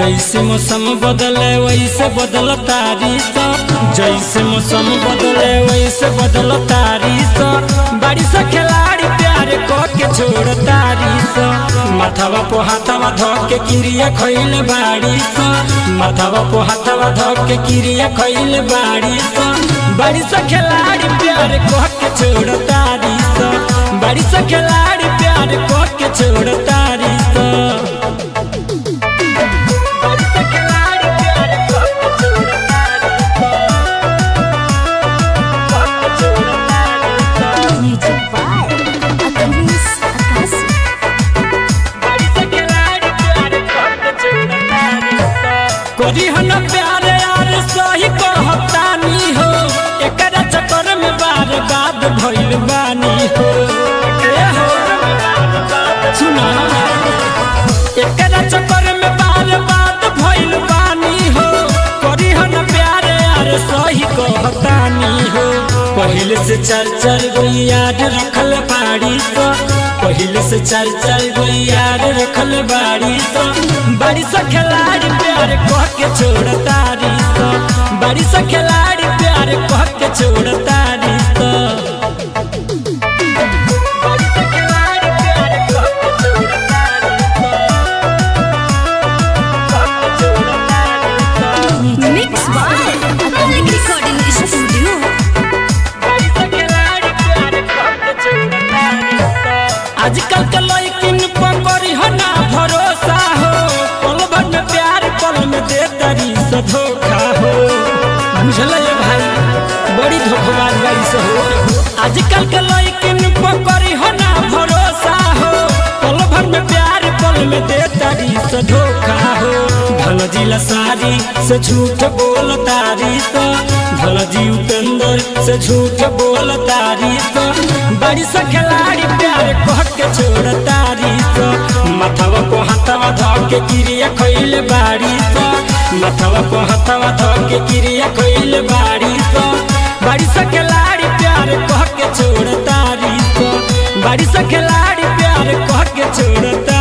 जैसे मौसम बदले वैसे बदल तारीस जैसे मौसम बदले वैसे बदल तारीस बारिश खिलाड़ी प्यार को के छोड़ तारीस माथावा पो हाथावा धो के किरिया खैल बारिश माथावा पो हाथावा धो के किरिया खैल बारिश बारिश खिलाड़ी प्यार को के छोड़ तारीस बारिश खिलाड़ी प्यार को के छोड़ तारीस Music by Achilles Akasi. कोरी हन प्यार यार सही कहतानी हो एकरा चक्कर में बार बात भइल बानी हो ए हो सुना एकरा चक्कर में बार बात भइल बानी हो कोरी हन प्यार यार सही कहतानी हो पहले से चार चार गो याद रखल बाड़ी तो पहले से चार चार गो याद रखल बाड़ी तो बाड़ी से खिलाड़ी प्यार कह के छोड़ तारी तो बाड़ी से खिलाड़ी प्यार कह के छोड़ तारी तो Mixed by Akalik Recording Studio. आजकल के लड़किन पर करी हो ना भरोसा हो पल भर में प्यार पल में दे तरी से धोखा हो बुझल ये भाई बड़ी धोखेबाज बारी से हो आजकल के लड़किन पर करी हो ना भरोसा हो पल भर में प्यार पल में दे तरी से धोखा हो धन जिला सारी से झूठ बोल तारी तो धन जी उपेंद्र से झूठ बोल तारी तो बड़ी से खिलाड़ी प्यार कह के छोड़ तारी तो माथवा को हाथवा धो के क्रिया खैल बाड़ी तो माथवा को हाथवा धो के क्रिया खैल बाड़ी तो बड़ी से खिलाड़ी प्यार कह के छोड़ तारी तो बड़ी से खिलाड़ी प्यार कह के छोड़ तारी